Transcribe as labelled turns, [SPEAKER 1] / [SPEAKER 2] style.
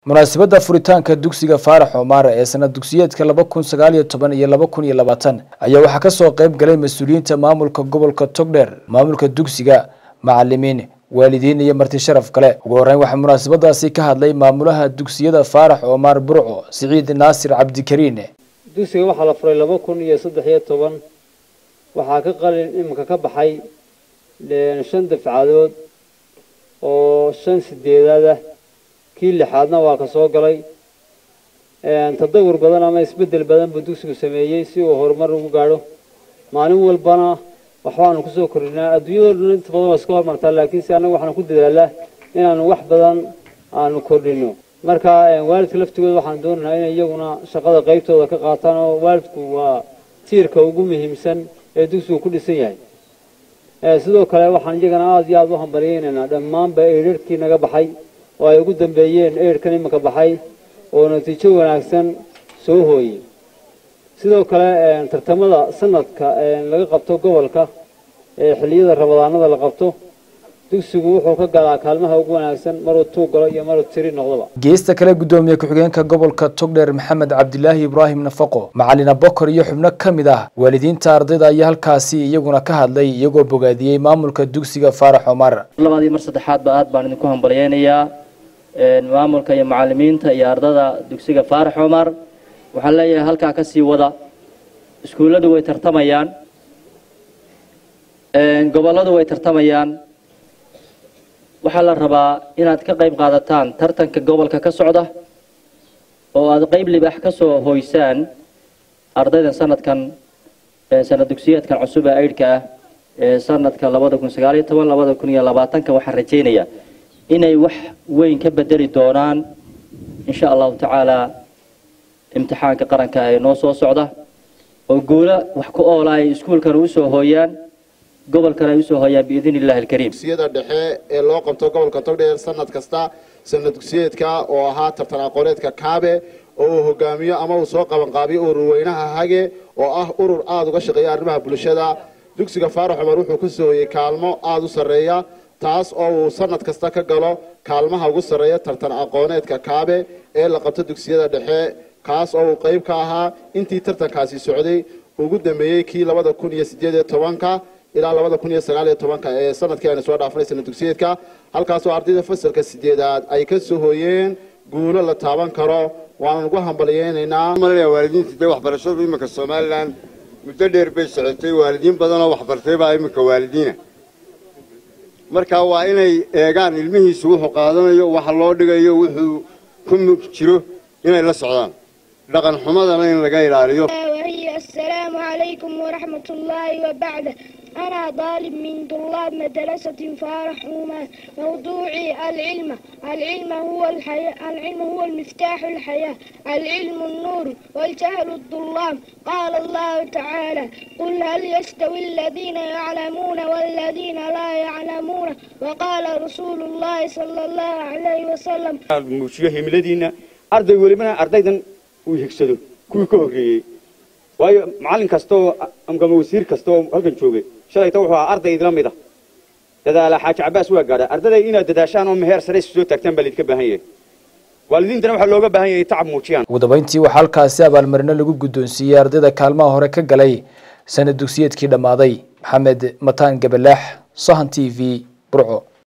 [SPEAKER 1] munaasabadda furitaanka dugsiga faarax omaar ee sanad dugsiyeedka laba kun sagaal iyo toban iyo laba kun iyo labaatan ayaa waxaa kasoo qayb galay mas-uuliyiinta maamulka gobolka togdheer maamulka dugsiga macalimiin waalidiin iyo marti sharaf kale ugu horeyn waxaa munaasabadaasi ka hadlay maamulaha dugsiyada faarax omaar burco siciid naasir cabdikariin
[SPEAKER 2] dugsiga waxaa la furay laba kun iyo saddex iyo toban waxaa ka qalin iminka ka baxay shan dafcadood oo shan sideedaad ah kii lixaadna waa ka soo galay tadawur badan ama isbeddel badan buu dugsigu sameeyey si uu horumar ugu gaadho maalin walbana waxbaanu kusoo kordhinaa adduunyadoo dhan inta badan waa iska hormartaa laakiin si annaga waxaanu ku dadaalaa inaanu wax badan aanu kordhino marka waalidka laftigooda waxaan doonaynaa inay iyaguna shaqada qaybtooda ka qaataan oo waalidku waa tiirka ugu muhiimsan ee dugsigu ku dhisan yahay sidoo kale waxaan iyagana aada iyo aada u hambalyeynaynaa dhammaanba eedharkii naga baxay oo ay ugu dambeeyeen eedhkan iminka baxay oo natiijo wanaagsan soo hooyey sidoo kale tartamada sanadka laga qabto gobolka ee xilliyada rabadaanada la qabto dugsigu wuxuu ka galaa kaalmaha ugu wanaagsan maruu tuu galo iyo maruu tiri noqdoba
[SPEAKER 1] geesta kale guddoomiye ku-xigeenka gobolka togdheer maxamed cabdilaahi ibraahim nafaqo macalin abokor iyo xubno ka mid ah waalidiinta ardayda ayaa halkaasi iyaguna ka hadlay iyagoo bogaadiyey maamulka dugsiga faarax omar
[SPEAKER 3] labaad iyo mar saddexaadba aad baan idinku hambalyeynayaa maamulka iyo macalimiinta iyo ardada dugsiga faarax omar waxaan leeyahay halkaa kasii wada iskuulladu way tartamayaan gobolladu way tartamayaan waxaa la rabaa inaad ka qayb qaadataan tartanka gobolka ka socda oo aad qayb libaax ka soo hoysaan ardaydan sanadkan sanad dugsiyeedkan cusub ee aydhka ah ee sanadka labada kun sagaal iyo toban labada kun iyo labaatanka waxaan rajaynayaa inay wax weyn ka bedeli doonaan insha allahu tacaala imtixaanka qaranka ee noo soo socda oo guulo wax ku oola ay iskuulkan usoo hooyaan gobolkan ay usoo hooyaan biidn illahi alkariim
[SPEAKER 4] dugsiyada dhexe ee loo qabto gobolka togdheer sanad kasta sanad dugsiyeedka oo ahaa tartan aqooneedka kaabe oo uu hogaamiyo ama uu soo qabanqaabiyo urur weynaha hage oo ah urur aada uga shaqeeya arrimaha bulshada dugsiga faarax cumar wuxuu ka soo hoyey kaalmo aada u sarreeya taas oo uu sanad kasta ka galo kaalmaha ugu sarreeya tartan aqooneedka kaabe ee la qabto dugsiyada dhexe kaas oo uu qayb ka ahaa intii tartankaasi socday ugu dambeeyey kii labada kun iyo sideed iyo tobanka ilaa labada kun iyo sagaal iyo tobanka ee sanadkii aynu soo dhaafanay sanad dugsiyeedka halkaasoo ardayda fasalka sideedaad ay ka soo hooyeen guulo la taaban karo waanaan ugu hambalyeynaynaa
[SPEAKER 5] waalidiinta dee waxbarashadu iminka somalilan muddo dheer bay socotay waalidiin badanoo waxbartay baa iminka waalidiina marka waa inay eegaan ilmihiisu wuxuu qaadanayo waxa loo dhigayo wuxuu ku jiro inay la socdaan dhaqan xumadana in laga ilaaliyo
[SPEAKER 6] السلام عليكم ورحمة الله وبعده أنا طالب من طلاب مدرسة فارح عمان موضوعي العلم العلم هو الحياة العلم هو المفتاح الحياة العلم النور والجهل الظلام قال الله تعالى قل هل يستوي الذين يعلمون والذين لا يعلمون وقال رسول الله صلى الله عليه وسلم
[SPEAKER 7] muujiyo himiladiina arday welibana ardaydan uu higsado kuwii ka horreeyey waayo macallin kasta oo ama wasiir kasta oo halkan joogay shalayta wuxuu ahaa arday idila mid ah dadaala xaaji cabaas waa gaadha ardaday inaad dadaashaan oo meheer sare isu soo taagtaan baa laydinka baahan yahay waalidiintana waxaa looga baahan yahay tacab muujiyaan
[SPEAKER 1] ugu dambeyntii waxaa halkaasi abaalmarino lagu guddoonsiiyey ardayda kaalmaha hore ka galay sanad dugsiyeedkii dhammaaday maxamed mataan gabalaax sahan t v burco